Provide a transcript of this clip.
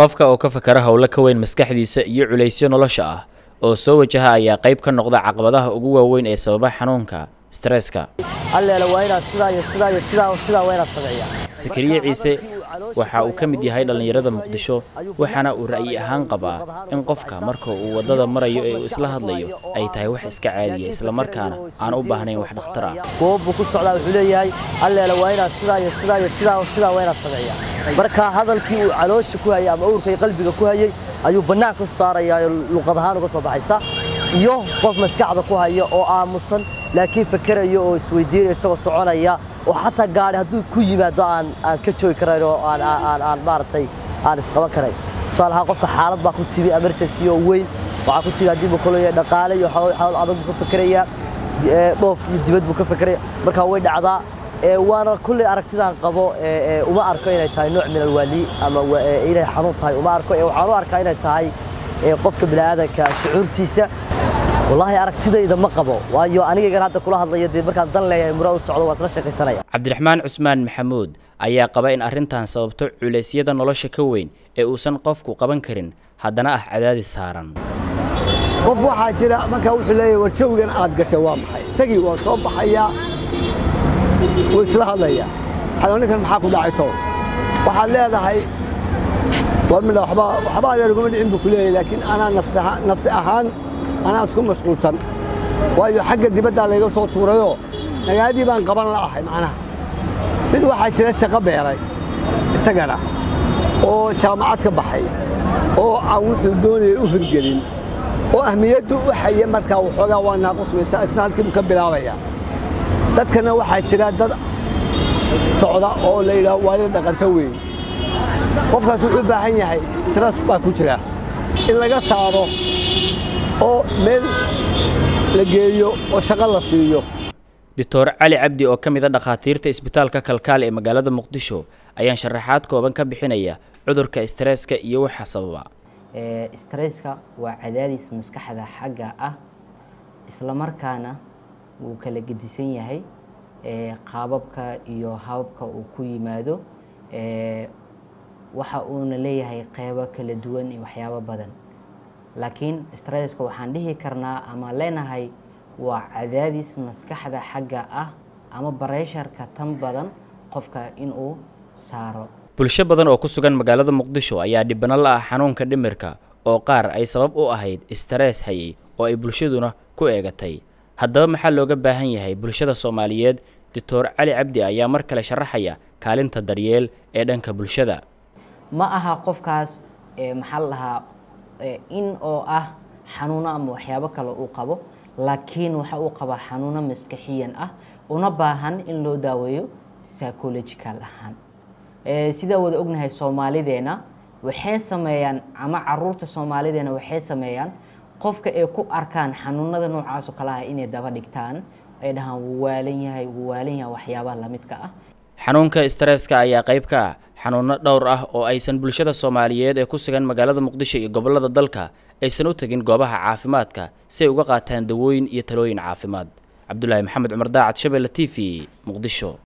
qofka oo ka fakara howlo ka weyn maskaxdiisa iyo culaysyo nolosha ah oo soo wajaha ayaa qayb ka noqda caqabadaha ugu waaweyn ee sababa xanuunka stresska alleela waa inaad sidaa iyo sidaa iyo sidaa sidaa waa inaad sameeyaa sakariye ciise waxa uu ka mid yahay dhallinyarada muqdisho waxaana uu ra'yi ahaan qabaa in qofka marka uu waddada marayo ee uu isla hadlayo ay tahay wax iska caadiya islamarkaana aan u baahnayn wax dhakhtar ah goob buu ku socdaa wuxuu leeyahay alleela waa inaad sidaa iyo sidaa iyo sidaa sidaa waa inaad sameeyaa marka hadalkii uu caloosha ku hayay ama uurka iyo qalbiga ku hayay ayuu bannaanka u saarayaa oo luqad ahaan uga soo baxaysa iyo qof maskaxda ku haya oo aamusan laakiin fakerayo oo isweydiinaya isagoo soconaya oo xataa gaadhi hadduu ku yimaado aan aan ka joogi karayn oo aan aan aan maaragtay aan isqaban karayn tusaale ahaan qofka xaalad baa ku timi emergency oo weyn waxaa ku timi haddii buu kaleeyahay dhaqaale iyo xawl adag buu ka fakerayaa dhoof iyo dibad buu ka fekeraya markaa way dhacdaa waana kulley aragtidaan qabo uma arko inay tahay nooc min alwaali ama inay xanuun tahay uma arko waxaan u arkaa inay tahay qofka bini'aadanka shucuurtiisa wallaahi aragtidayda ma qabo waayo anigaygan hadda kula hadlaya dee markaan dan leeyahay mura u socdo waa isla sheekaysanaya cabdiraxmaan cusmaan maxamuud ayaa qaba in arrintan sababto culeysyada nolosha ka weyn ee uusan qofku qaban karin haddana ah cadaadis saaran qof waxaa jira markaa wuxuu leeyahay war jawigan aad gashay waa maxay isagii waa soo baxayaa wuu isla hadlayaa waxaa ninkan maxaa ku dhacay tow waxaad leedahay war midha waxba waxba adeer uguma dhicin buu ku leeyahay laakiin anaa nafsi ahaan anaa isku mashquulsan waayo xagga dibaddaa layga soo tuurayoo nagaadii baan qaban la'ahay macnaha mid waxaa jira shaqo beeray isagana oo jaamacad ka baxay oo aan wuxuu doonayay u hirgelin oo ahmiyaddu u xaya markaa waxoogaa waa naaqusmaysa isna halkiibuu ka bilaabaya dadkana waxaa jira dad socda oo la yidhaho waalida dhaqanto weyn qofkaas wuxuu u baahan yahay stress baa ku jira in laga saaro oo meel la geeyo oo shaqo la siiyo doctor cali cabdi oo ka mid a dhakhaatiirta isbitaalka kalkaal ee magaalada muqdisho ayaan sharaxaad kooban ka bixinaya cudurka stresska iyo waxa sababa stresska waa cadaadis maskaxda xagga ah islamarkaana wuu kala gedisan yahay qaababka iyo hababka uu ku yimaado waxa uuna leeyahay qeybo kala duwan iyo waxyaabo badan laakiin stresska waxaan dhihi karnaa ama leenahay waa cadaadis maskaxda xagga ah ama bareesharka tan badan qofka inuu saaro bulsho badan oo ku sugan magaalada muqdisho ayaa dhibano la ah xanuunka dhimirka oo qaar ay sabab u ahayd stress hayay oo ay bulshaduna ku eegatay haddaba maxaa looga baahan yahay bulshada soomaaliyeed doctor cali cabdi ayaa mar kale sharaxaya kaalinta daryeel ee dhanka bulshada ma aha qofkaas maxaa la dhahaa in oo ah xanuuno ama waxyaabo kale uu qabo laakiin waxa uu qabaa xanuuno maskaxiyan ah una baahan in loo daaweeyo psychological ahaan sidaa wada ognahay soomaalideena waxay sameeyaan ama caruurta soomaalideena waxay sameeyaan qofka ay ku arkaan xanuunada noocaasoo kale ah inay daba dhigtaan ay dhahaan wuu waalan yahay wuu waalan yahay waxyaabaha lamidka ah xanuunka stresska ayaa qayb ka ah xanuuno dhowr ah oo aysan bulshada soomaaliyeed ee ku sugan magaalada muqdisho iyo gobollada dalka aysan u tegin goobaha caafimaadka si ay uga qaataan dawooyin iyo talooyin caafimaad cabdulaahi maxamed cumar daacad shabeelle t v muqdisho